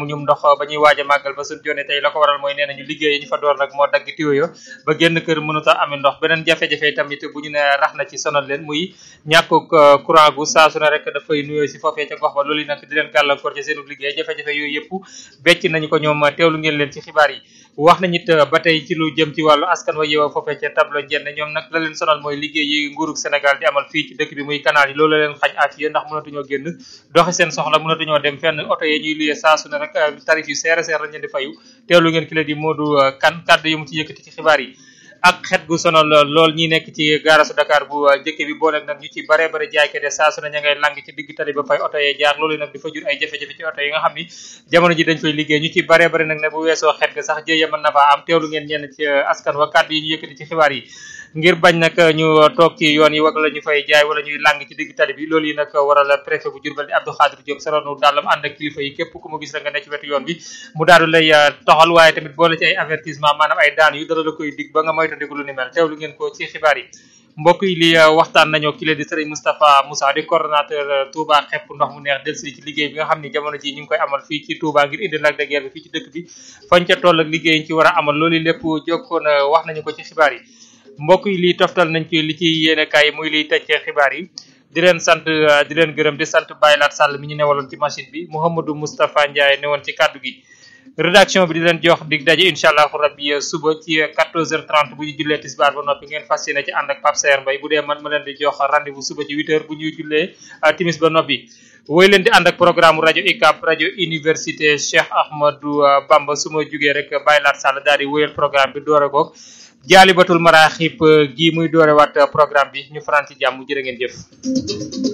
amuñu ndox ba ñuy waaj a màggal ba suñ jonne tey la ko waral mooy nee nañu liggéey yi ñu fa door nag moo dagg tiwo yo ba génn kër mënut a amee ndox beneen jafe-jafe tamit bu ñu ne rax na ci sonal leen muy ñàkkuk courant gu saa su ne rek dafay nuyoo si foofee ca gox ba loolu nag di leen gàllankoor ci seenu liggéey jafe-jafe yooyu yëpp becc nañu ko ñoom teewlu ngeen leen ci xibaar yi wax nañu it ba tey ci lu jëm ci wàllu askan wa yeewoo foofee ca tableau njënd ñoom nag la leen sonal mooy liggéey yi nguurug Sénégal di amal fii ci dëkk bi muy canal yi loolu la leen xañ afiya ndax mënatuñoo génn doxi seen soxla mënatuñoo dem fenn oto yi ñuy luyee saa su ne rek tarif yu seer seer lañ leen di fayu teewlu ngeen ki la di Modou Kane kàddu yu mu ci yëkkati ci xibaar yi ak xet gu sonal lool ñi nekk ci gaarasu Dakar bu jëkke bi booleeg nag ñu ci bare bare jaaykat yi saa su ne ña ngay lang ci digg tali ba fay oto yee jaar loolu nag di fa jur ay jafe-jafe ci oto yi nga xam ni jamono ji dañ fay liggéey ñu ci bare bare nag ne bu weesoo xet ga sax jëye mën na faa am teewlu ngeen ñenn ci askan wa kàddu yi ñu yëkkati ci xibaar yi ngir bañ nag ñu toog ci yoon yi wala ñu fay jaay wala ñuy lang ci digg tali bi loolu yi nag waral préfet bu Diourbel di Abdou Khadir Diop saronu daalam ànd ak kilifa yi képp ku mu gis la nga ne ci wetu yoon bi mu daadu lay toxal waaye tamit boole ci ay avertissement maanaam ay daan yu dara la koy dig ba nga moytandiku lu ni mel teewlu ngeen ko ci xibaar yi mbokk yi li waxtaan nañoo ki leen di sëriñ Moustapha Moussa di coordonnateur Touba xepp ndox mu neex delsi ci liggéey bi nga xam ni jamono ji ñu ngi koy amal fii ci Touba ngir indi Lac de Guiers bi fii ci dëkk bi fañ ca toll ak liggéey yi ci war a amal loolu lépp jokkoon wax nañu ko ci xibaar yi mbokk yi lii toftal nañ ci li ci yéene kaay muy liy tëj xibaar yi di leen sant di leen gërëm di sant Baye Lat Sall mi ñu newaloon ci machine bi Mouhamadou Moustapha Ndiaye newoon ci kàddu gi rédaction bi di leen jox dig daje incha allahu rabbi suba ci 14h30 bu ñu jullee tisbaar ba noppi ngeen fas yéene ci ànd ak Pape Sayer Mbaye bu dee man ma leen di jox rendez-vous suba ci 8h bu ñuy jullee timis ba noppi woy leen di ànd ak programme rajo ICAP rajo université Cheikh Ahmadou Bamba su ma jugee rek Baye Lat Sall daal di wéyal programme bi doore ko jaalibatul maraaxib gi muy doore waat programme bi ñu faran ci jàmm jërë ngeen jëf